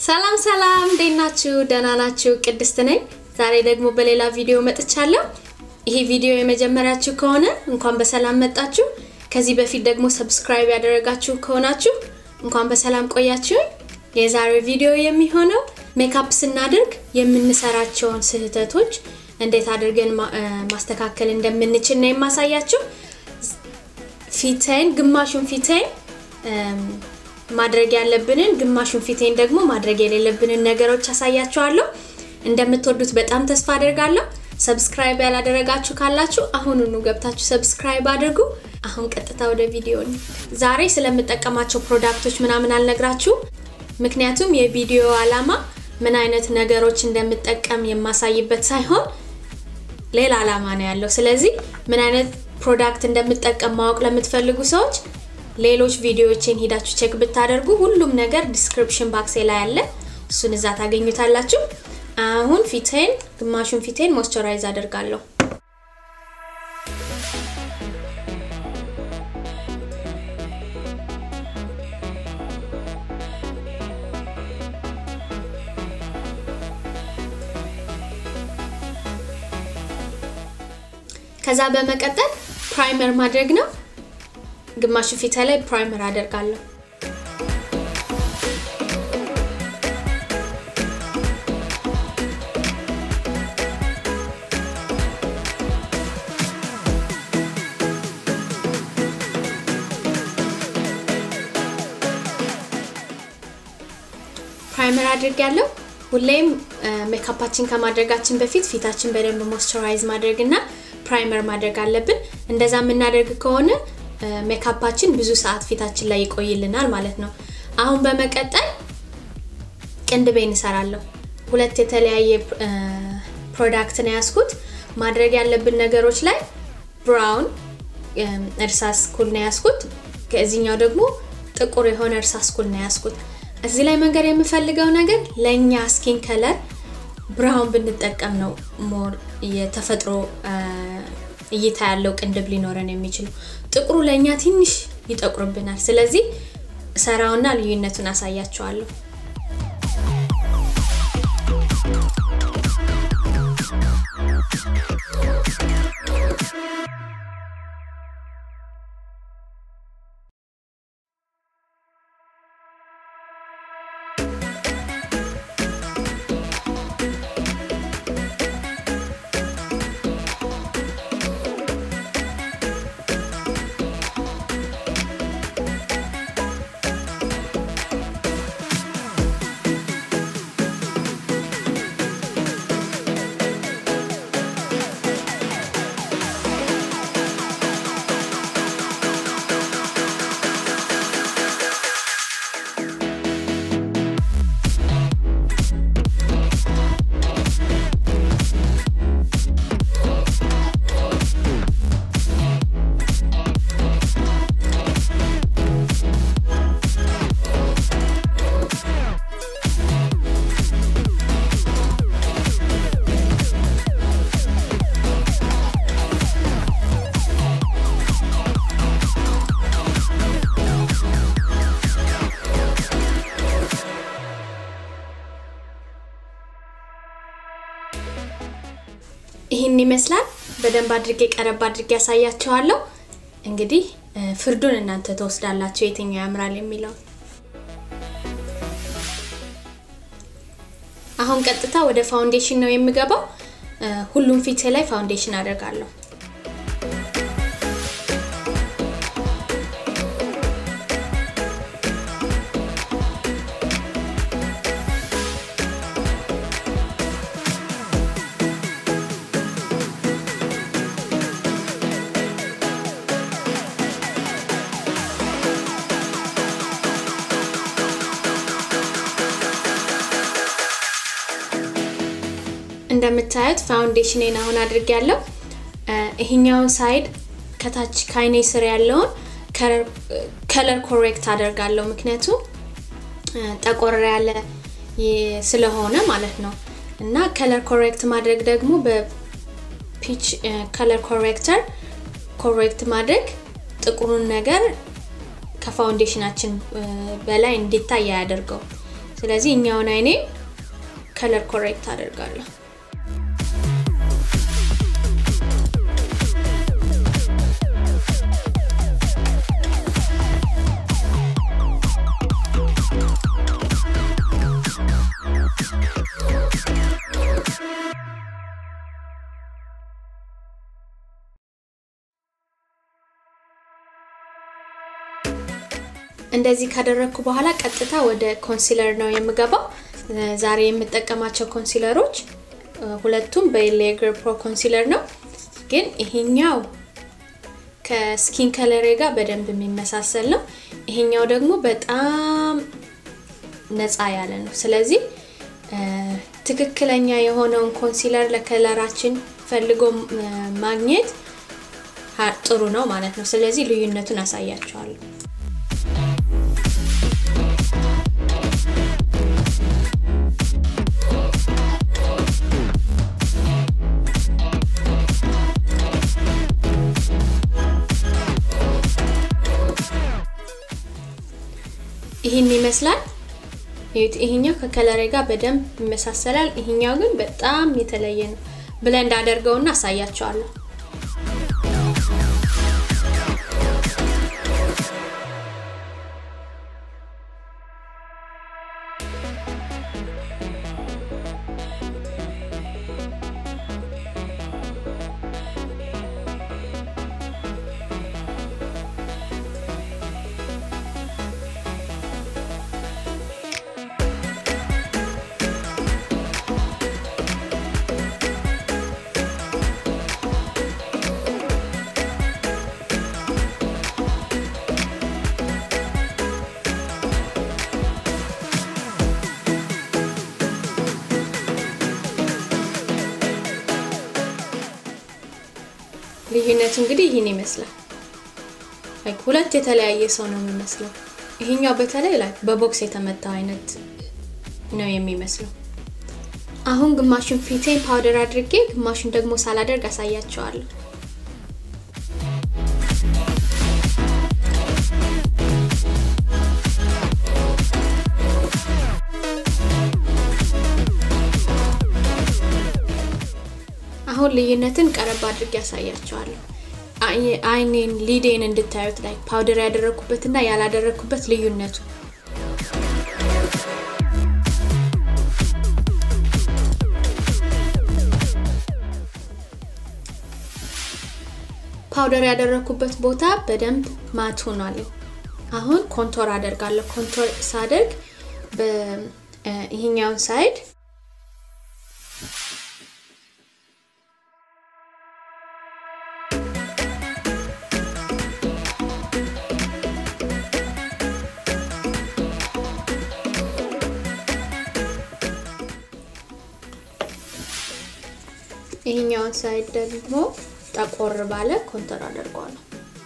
ሰላም ሰላም፣ እንዴት ናችሁ? ደህና ናችሁ? ቅድስት ነኝ። ዛሬ ደግሞ በሌላ ቪዲዮ መጥቻለሁ። ይሄ ቪዲዮ የመጀመሪያችሁ ከሆነ እንኳን በሰላም መጣችሁ። ከዚህ በፊት ደግሞ ሰብስክራይብ ያደረጋችሁ ከሆናችሁ እንኳን በሰላም ቆያችሁኝ። የዛሬው ቪዲዮ የሚሆነው ሜካፕ ስናደርግ የምንሰራቸውን ስህተቶች እንዴት አድርገን ማስተካከል እንደምንችል ነው የማሳያችሁ። ፊቴን ግማሹን ፊቴን ማድረግ ያለብንን ግማሹን ፊቴን ደግሞ ማድረግ የሌለብንን ነገሮች አሳያችኋለሁ። እንደምትወዱት በጣም ተስፋ አደርጋለሁ። ሰብስክራይብ ያላደረጋችሁ ካላችሁ አሁኑኑ ገብታችሁ ሰብስክራይብ አድርጉ። አሁን ቀጥታ ወደ ቪዲዮ ነው። ዛሬ ስለምጠቀማቸው ፕሮዳክቶች ምናምን አልነግራችሁ፣ ምክንያቱም የቪዲዮ አላማ ምን አይነት ነገሮች እንደምጠቀም የማሳይበት ሳይሆን ሌላ አላማ ነው ያለው። ስለዚህ ምን አይነት ፕሮዳክት እንደምጠቀም ማወቅ ለምትፈልጉ ሰዎች ሌሎች ቪዲዮዎችን ሂዳችሁ ቼክ ብታደርጉ ሁሉም ነገር ዲስክሪፕሽን ባክሴ ላይ አለ። እሱን እዛ ታገኙታላችሁ። አሁን ፊቴን ግማሹን ፊቴን ሞይስቸራይዝ አደርጋለሁ። ከዛ በመቀጠል ፕራይመር ማድረግ ነው። ግማሹ ፊት ላይ ፕራይመር አደርጋለሁ። ፕራይመር አድርጋለሁ። ሁሌም ሜካፓችን ከማድረጋችን በፊት ፊታችን በደንብ ሞይስቸራይዝ ማድረግ እና ፕራይመር ማድረግ አለብን። እንደዛ የምናደርግ ከሆነ ሜካፓችን ብዙ ሰዓት ፊታችን ላይ ይቆይልናል ማለት ነው። አሁን በመቀጠል ቅንድቤን እሰራለሁ። ሁለት የተለያየ ፕሮዳክት ነው ያስኩት። ማድረግ ያለብን ነገሮች ላይ ብራውን እርሳስ ኩል ነው ያስኩት። ከዚህኛው ደግሞ ጥቁር የሆነ እርሳስ ኩል ነው ያስኩት። እዚህ ላይ መንገድ የምፈልገው ነገር ለእኛ ስኪን ከለር ብራውን ብንጠቀም ነው ሞር የተፈጥሮ እይታ ያለው ቅንድብ ሊኖረን የሚችለው። ጥቁሩ ለእኛ ትንሽ ይጠቁርብናል። ስለዚህ ሰራውና ልዩነቱን አሳያቸዋለሁ። ይህን ይመስላል። በደንብ አድርጌ ቀረብ አድርጌ ያሳያቸዋለሁ። እንግዲህ ፍርዱን እናንተ ተወስዳላችሁ የትኛው ያምራል የሚለው። አሁን ቀጥታ ወደ ፋውንዴሽን ነው የምገባው። ሁሉም ፊቴ ላይ ፋውንዴሽን አደርጋለሁ። እንደምታዩት ፋውንዴሽኔን አሁን አድርጌያለሁ። ይሄኛውን ሳይድ ከታች ከአይኔ ስር ያለውን ከለር ኮሬክት አደርጋለሁ፣ ምክንያቱም ጠቆር ያለ ስለሆነ ማለት ነው። እና ከለር ኮሬክት ማድረግ ደግሞ በፒች ከለር ኮሬክተር ኮሬክት ማድረግ ጥቁሩን ነገር ከፋውንዴሽናችን በላይ እንዲታይ አያደርገው። ስለዚህ እኛውን አይኔ ከለር ኮሬክት አደርጋለሁ። እንደዚህ ካደረግኩ በኋላ ቀጥታ ወደ ኮንሲለር ነው የምገባው። ዛሬ የምጠቀማቸው ኮንሲለሮች ሁለቱም በሌግር ፕሮ ኮንሲለር ነው፣ ግን ይሄኛው ከስኪን ከለሬ ጋር በደንብ የሚመሳሰል ነው። ይሄኛው ደግሞ በጣም ነፃ ያለ ነው። ስለዚህ ትክክለኛ የሆነውን ኮንሲለር ለከለራችን ፈልጎ ማግኘት ጥሩ ነው ማለት ነው። ስለዚህ ልዩነቱን አሳያቸዋለሁ። ይህን ይመስላል። ይሄኛው ከከለሬ ጋር በደንብ ይመሳሰላል። ይሄኛው ግን በጣም የተለየ ነው። ብለንድ አደርገውና አሳያቸዋለሁ። ልዩነቱ እንግዲህ ይህን ይመስላል። ሁለት የተለያየ ሰው ነው የሚመስለው። ይሄኛው በተለይ ላይ በቦክስ የተመታው አይነት ነው የሚመስለው። አሁን ግማሹን ፊቴን ፓውደር አድርጌ ግማሹን ደግሞ ሳላደርግ አሳያቸዋለሁ። አሁን ልዩነትን ቀረብ አድርጌ ያሳያቸዋለሁ። አይኔን ሊዴን እንድታዩት ላይ ፓውደር ያደረግኩበትና ያላደረግኩበት ልዩነቱ ፓውደር ያደረግኩበት ቦታ በደንብ ማት ሆኗል። አሁን ኮንቶር አደርጋለሁ። ኮንቶር ሳደርግ ይሄኛውን ሳይድ ይሄኛውን ሳይድ ደግሞ ጠቆር ባለ ኮንተር አደርገዋለሁ።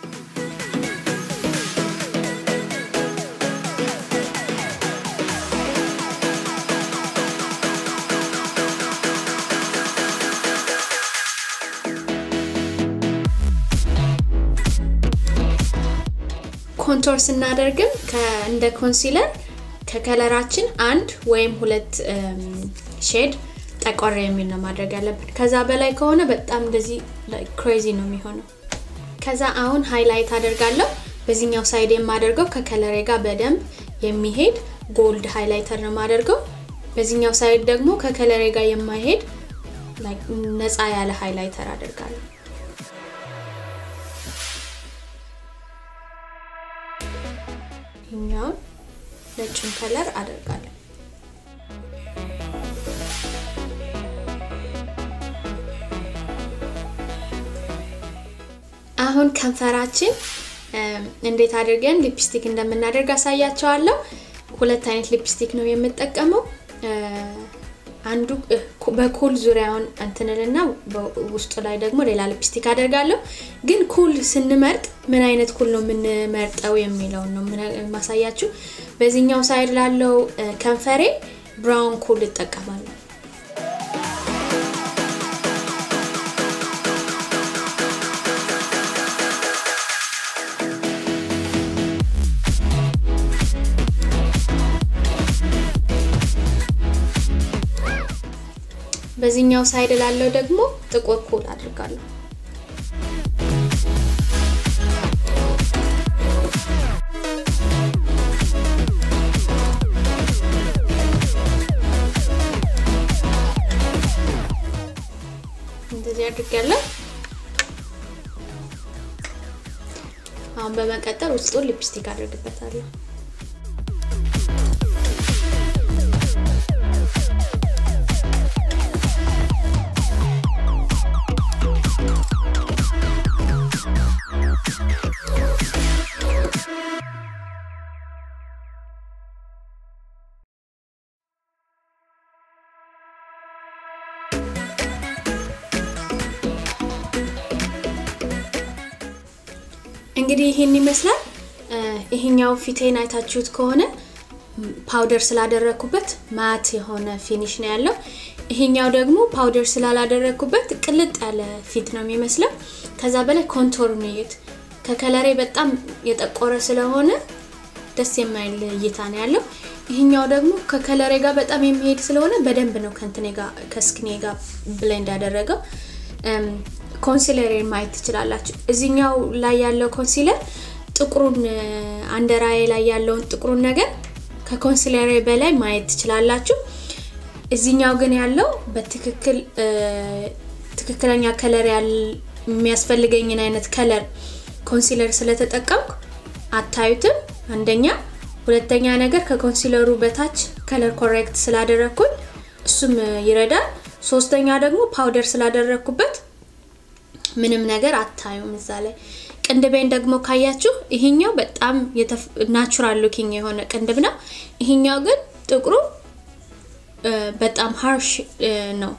ኮንቶር ስናደርግም እንደ ኮንሲለር ከከለራችን አንድ ወይም ሁለት ሼድ ጠቆር የሚል ነው ማድረግ ያለብን። ከዛ በላይ ከሆነ በጣም እንደዚህ ክሬዚ ነው የሚሆነው። ከዛ አሁን ሃይላይት አደርጋለሁ። በዚህኛው ሳይድ የማደርገው ከከለሬ ጋር በደንብ የሚሄድ ጎልድ ሃይላይተር ነው የማደርገው። በዚህኛው ሳይድ ደግሞ ከከለሬ ጋር የማይሄድ ነፃ ያለ ሃይላይተር አደርጋለሁ። ይህኛውን ነጭን ከለር አደርጋለሁ። አሁን ከንፈራችን እንዴት አድርገን ሊፕስቲክ እንደምናደርግ አሳያቸዋለሁ። ሁለት አይነት ሊፕስቲክ ነው የምጠቀመው። አንዱ በኩል ዙሪያውን እንትንልና ውስጡ ላይ ደግሞ ሌላ ሊፕስቲክ አደርጋለሁ። ግን ኩል ስንመርጥ ምን አይነት ኩል ነው የምንመርጠው የሚለውን ነው ማሳያችሁ። በዚህኛው ሳይድ ላለው ከንፈሬ ብራውን ኩል እጠቀማለሁ። በዚህኛው ሳይድ ላለው ደግሞ ጥቁር ኩል አድርጋለሁ። እንደዚህ አድርጋለሁ። አሁን በመቀጠል ውስጡን ሊፕስቲክ አድርግበታለሁ። እንግዲህ ይሄን ይመስላል። ይሄኛው ፊቴን አይታችሁት ከሆነ ፓውደር ስላደረኩበት ማት የሆነ ፊኒሽ ነው ያለው። ይሄኛው ደግሞ ፓውደር ስላላደረኩበት ቅልጥ ያለ ፊት ነው የሚመስለው። ከዛ በላይ ኮንቶር ነው እዩት። ከከለሬ በጣም የጠቆረ ስለሆነ ደስ የማይል እይታ ነው ያለው። ይሄኛው ደግሞ ከከለሬ ጋር በጣም የሚሄድ ስለሆነ በደንብ ነው ከእንትኔ ጋር ከስክኔ ጋር ብሌንድ ያደረገው። ኮንሲለሬን ማየት ትችላላችሁ። እዚኛው ላይ ያለው ኮንሲለር ጥቁሩን አንደራዬ ላይ ያለውን ጥቁሩን ነገር ከኮንሲለሬ በላይ ማየት ትችላላችሁ። እዚኛው ግን ያለው በትክክል ትክክለኛ ከለር የሚያስፈልገኝን አይነት ከለር ኮንሲለር ስለተጠቀምኩ አታዩትም። አንደኛ፣ ሁለተኛ ነገር ከኮንሲለሩ በታች ከለር ኮሬክት ስላደረግኩኝ እሱም ይረዳል። ሶስተኛ ደግሞ ፓውደር ስላደረግኩበት ምንም ነገር አታዩም እዛ ላይ። ቅንድቤን ደግሞ ካያችሁ ይሄኛው በጣም ናቹራል ሉኪንግ የሆነ ቅንድብ ነው። ይሄኛው ግን ጥቁሩ በጣም ሃርሽ ነው።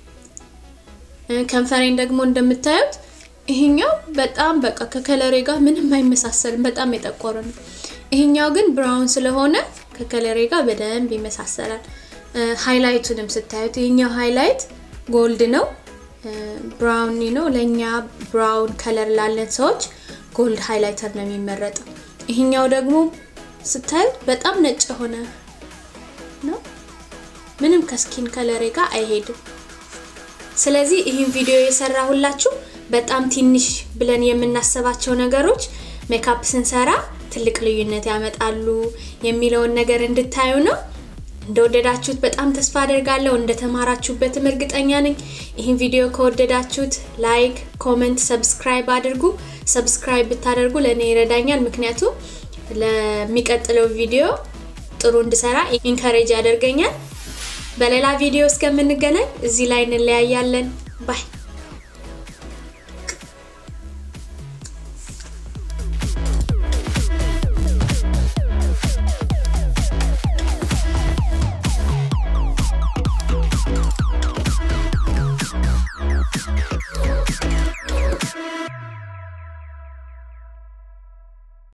ከንፈሬን ደግሞ እንደምታዩት ይሄኛው በጣም በቃ ከከለሬ ጋር ምንም አይመሳሰልም፣ በጣም የጠቆረ ነው። ይሄኛው ግን ብራውን ስለሆነ ከከለሬ ጋር በደንብ ይመሳሰላል። ሃይላይቱንም ስታዩት ይሄኛው ሃይላይት ጎልድ ነው ብራውን ነው። ለእኛ ብራውን ከለር ላለን ሰዎች ጎልድ ሃይላይተር ነው የሚመረጠው። ይሄኛው ደግሞ ስታዩት በጣም ነጭ የሆነ ነው። ምንም ከስኪን ከለሬ ጋር አይሄድም። ስለዚህ ይህን ቪዲዮ የሰራሁላችሁ በጣም ትንሽ ብለን የምናስባቸው ነገሮች ሜካፕ ስንሰራ ትልቅ ልዩነት ያመጣሉ የሚለውን ነገር እንድታዩ ነው። እንደወደዳችሁት በጣም ተስፋ አደርጋለሁ። እንደተማራችሁበትም እርግጠኛ ነኝ። ይህን ቪዲዮ ከወደዳችሁት ላይክ፣ ኮመንት፣ ሰብስክራይብ አድርጉ። ሰብስክራይብ ብታደርጉ ለእኔ ይረዳኛል። ምክንያቱም ለሚቀጥለው ቪዲዮ ጥሩ እንድሰራ ኢንከሬጅ ያደርገኛል። በሌላ ቪዲዮ እስከምንገናኝ እዚህ ላይ እንለያያለን። ባይ